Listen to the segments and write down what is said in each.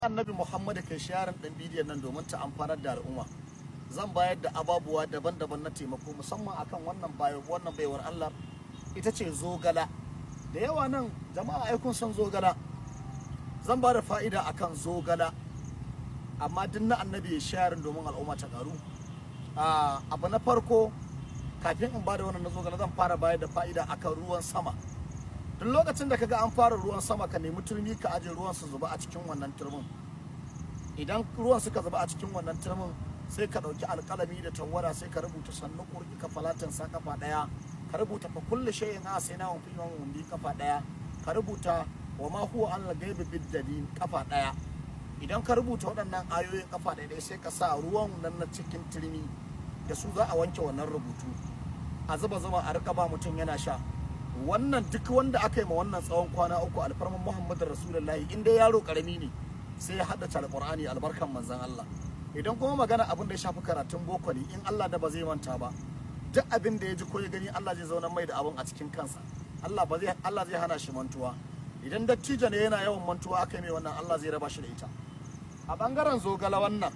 annabi muhammadu kai sharin ɗan bidiyon nan domin ta amfanar da al'umma zan bayar da ababuwa daban-daban na taimako musamman akan wannan bayo wannan baiwar allah ita ce zogala da yawa nan jama'a ai kun san zogala zan ba da fa'ida akan zogala amma duk na annabi ya sharin domin al'umma ta karu abu na farko kafin in ba da wannan na zogala zan fara bayar da fa'ida akan ruwan sama duk lokacin da kaga an fara ruwan sama ka nemi turmi ka aje ruwan su zuba a cikin wannan turmin idan ruwan suka zuba a cikin wannan turmin sai ka dauki alkalami da tawara sai ka rubuta sannu kurki ka falatin sa kafa daya ka rubuta fa kullu shay'in a sai na fi yawan bi kafa daya ka rubuta wa ma huwa an gaibi biddadin kafa daya idan ka rubuta waɗannan ayoyin kafa daya sai ka sa ruwan nan na cikin turmi da su za a wanke wannan rubutu a zuba zuma a rika ba mutum yana sha wannan duk wanda aka yi ma wannan tsawon kwana uku alfarman muhammadu rasulullahi in dai yaro karami ne sai ya haddace alqur'ani albarkan manzon Allah idan kuma magana abin da ya shafi karatun boko ne in Allah da ba zai manta ba duk abin da ya ji ko ya gani Allah zai zauna mai da abin a cikin kansa Allah ba zai Allah zai hana shi mantuwa idan dattijo ne yana yawan mantuwa aka yi mai wannan Allah zai raba shi da ita a bangaren zogala wannan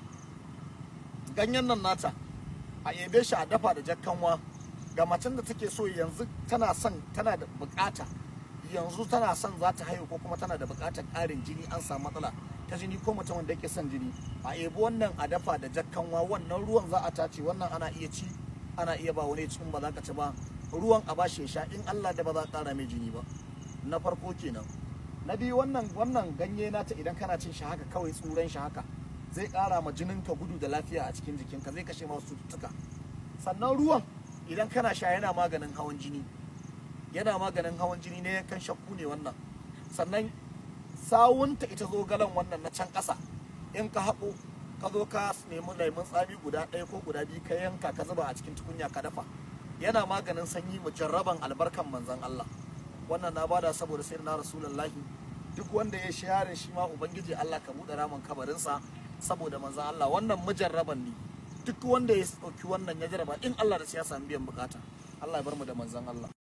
ganyen nan nata a ebe shi a dafa da jakkanwa ga macen da take so yanzu tana son tana da bukata yanzu tana son za ta haihu ko kuma tana da bukatar ƙarin jini an samu matsala ta jini ko mutum wanda yake son jini a ebi wannan a dafa da jakkanwa wannan ruwan za a tace wannan ana iya ci ana iya ba wani cikin ba za ka ci ba ruwan a bashi ya sha in Allah da ba za ƙara mai jini ba na farko kenan na biyu wannan wannan ganye nata idan kana cin shi haka kawai tsuran shi haka zai ƙara ma jininka gudu da lafiya a cikin jikinka zai kashe masu cututtuka sannan ruwan idan kana sha yana maganin hawan jini yana maganin hawan jini ne kan shakku ne wannan sannan sawunta ita zo galan wannan na can ƙasa in ka haƙo ka zo ka nemi lemun tsami guda ɗaya ko guda biyu ka yanka ka zuba a cikin tukunya ka dafa yana maganin sanyi mujarraban albarkan manzon Allah wannan na bada saboda sai na rasulullahi duk wanda ya share shi ma ubangiji Allah ka buɗe ramin kabarinsa saboda manzon Allah wannan mujarraban ne duk wanda ya ɗauki wannan ya jaraba in Allah da sai ya samu biyan bukata Allah ya bar mu da manzon Allah